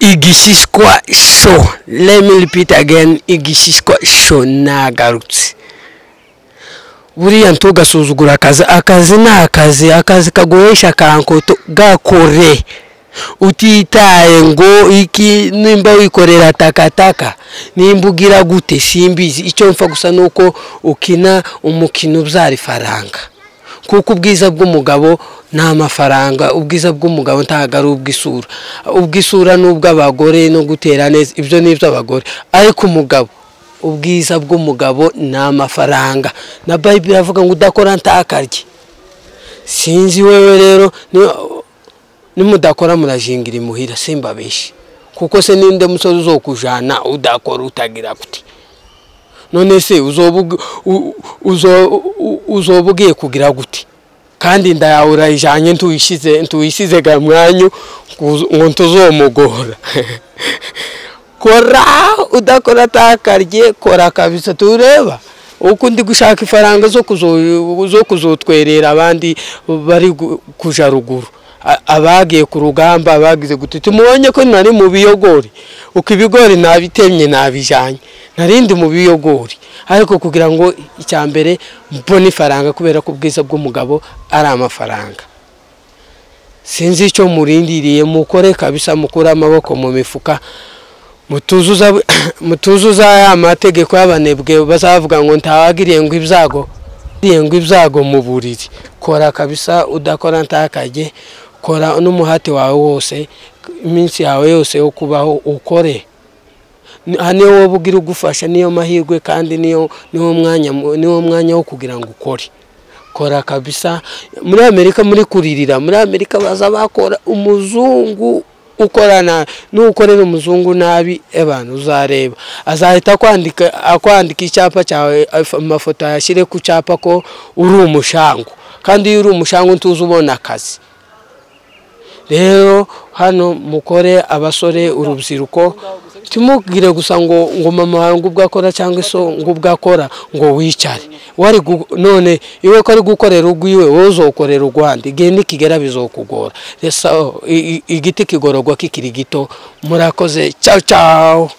Igisisqua Show. Let me repeat again, Igisisqua Show nagarutse. Buriya ntugasuzugura akazi, akazi ni akazi, akazi kagoresha kankoto gakore. Utitaye ngo iki nimba wikorera takataka, nimba ugira gute simbizi, icyo mfa gusa nuko ukina umukino ubyara ifaranga. kuko ubwiza bw'umugabo nta mafaranga ubwiza bw'umugabo ntabwo ari ubw'isura ubw'isura ni ubw'abagore no gutera neza ibyo ni iby'abagore ariko umugabo ubwiza bw'umugabo ni amafaranga na bayibiri iravuga ngo udakora ntakarye sinzi wewe rero nimudakora murajingira imuhira simba benshi kuko se ninde musore uzokujana udakora utagira gute none se uzoba ugiye kugira gute kandi inda yawe urayijyanye ntuyishyize ga mwanyu ngo ntuzomugora kora udakora atakarye kora kabisa tureba uko undi gushaka ifaranga zo kuzotwerera abandi bari kujya ruguru abagiye ku rugamba abagize gute tumubonye ko nari mu biyogori uko ibigori nabitemye nabijyanye narindi mu biyogori ariko kugira ngo icya mbere mbone ifaranga kubera ko ubwiza bw'umugabo ari amafaranga sinzi icyo murindiriye mukore kabisa mukure amaboko mu mifuka mutuzuza ya mategeko y'abanebwe bazavuga ngo ntawagiriye ngo ibyago ngo ibyago mu buriri kora kabisa udakora ntakajye kora n'umuhati wawe wose iminsi yawe yose yo kubaho ukore niyo wowe ugira ugufasha niyo mahirwe kandi niyo niwo mwanya wo kugira ngo ukore kora kabisa muri amerika muri kuririra muri amerika baza bakora umuzungu ukora nabi n'ukorera umuzungu nabi abantu uzareba azahita akwandika icyapa cyawe amafoto yashyire ku cyapa ko uri umushango kandi iyo uri umushango ntuzi ubona akazi rero hano mukore abasore urubyiruko timubwire gusa ngo ngo mama wawe ngo ubwo akora cyangwa iso ngo ubwo akora ngo wicare wari none iwe ko ari gukorera urwiwe wowe uzokorera urwanda igihe nikigera bizokugora igiti kigororwa kikiri gito murakoze cyawu cyawu